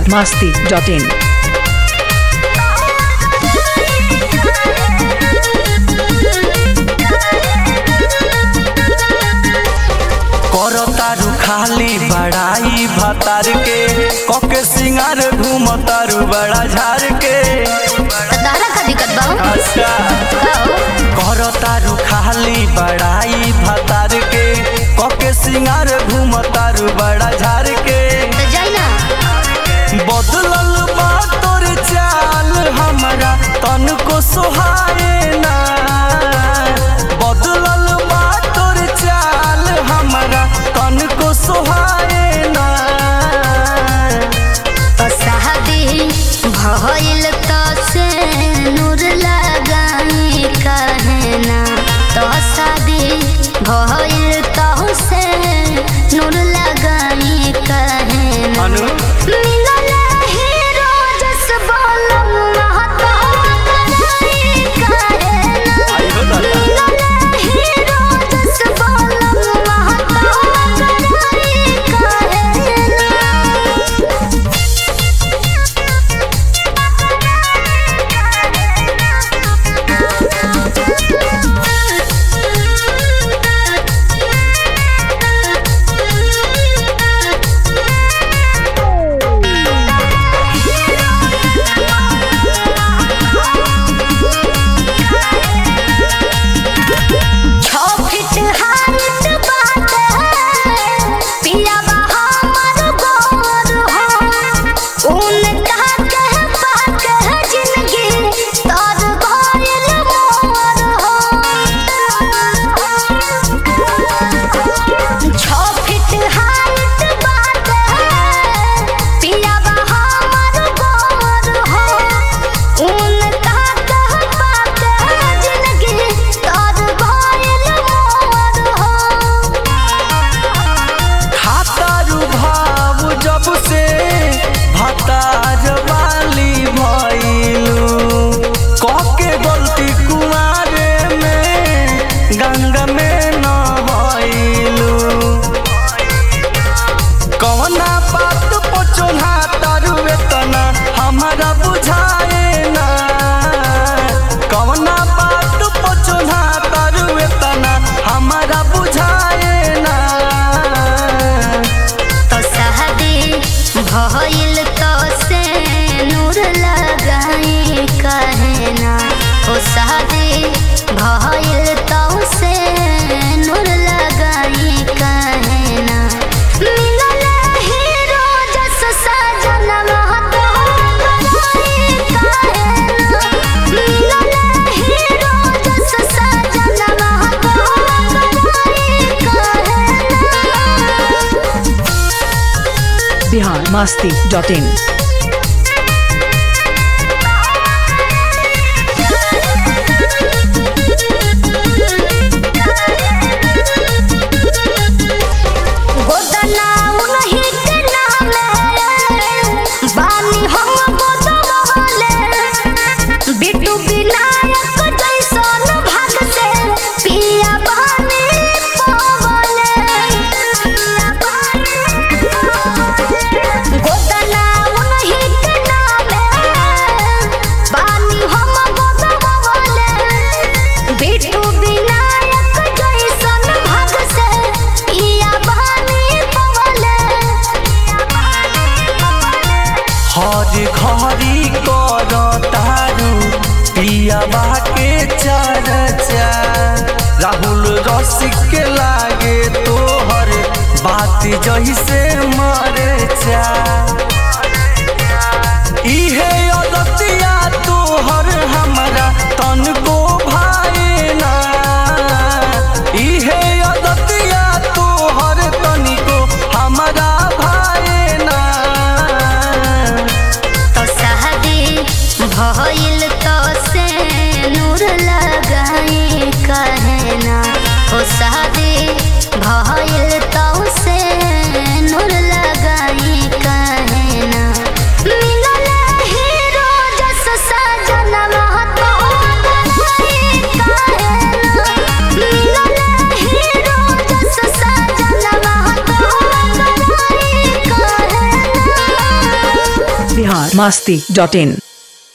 masti.in. करतारू खाली बड़ाई भतार के कके सिंगार घूमतारू बड़ा झार के तारा का दिक्कत बा अच्छा करतारू खाली बड़ाई भतार के कके सिंगार घूमतारू बड़ा झार के तो जाई ना बदलल बा तोर चाल हमरा तन को सोहाए ना बदलल बा तोर चाल हमरा तन को सोहाए ना तो शादी भइल तो से नूर लगाई कहे ना तो शादी भइल तो से नूर लगाई कहे ना अनु मिलल हीरो जस बोलम महतो लगाई कहे ना आई हो दादा मिलल हीरो जस बोलम महतो लगाई कहे ना छो फीट हाइट बाटे पिया बा हमर गोर हो उनका के पाके जिंदगी तर गइल मोर हो छो फीट हाइट बाटे पिया बा हमर गोर हो उनका के पाके जिंदगी तर गइल मोर हो खातारू भाव जब से भतार वाली भइलू कके गलती कुमारे में गंगा में न भइलू कवना बात पचोना तारू एतना हमारा बुझाए ना कवना बात पचोना तारू एतना हमारा बुझाए ना तो शादी भइल तो से नूर लगाई कहे ना ओ शादी भइल तो से नूर लगाई कहे ना मिलल हीरो जस सजन महतो लगाई कहे ना मिलल हीरो जस सजन महतो लगाई कहे ना Bihar masti.in. गोदना उनही के नामे बानी हम गोदमहले बिट्टू विनायक जैसन भाग से पिया बानी पवले गोदना उनही के नामे बानी हम गोदमहले बिट्टू विनायक जैसन भाग से पिया बानी पवले हर घड़ी कर तारू पियाबा के चर्चा राहुल रसिक के लागे तोहर बात जैसे मरचा इहे अदतिया तोहर हमरा तन को भाए ना इहे अदतिया तोहर तनिको हमरा भाए ना तो शादी भइल तो से नूर लगाई कहे ना ओ शादी भइल तो से नूर लगाई कहे ना मिलल ही बिहार मस्ती डॉट इन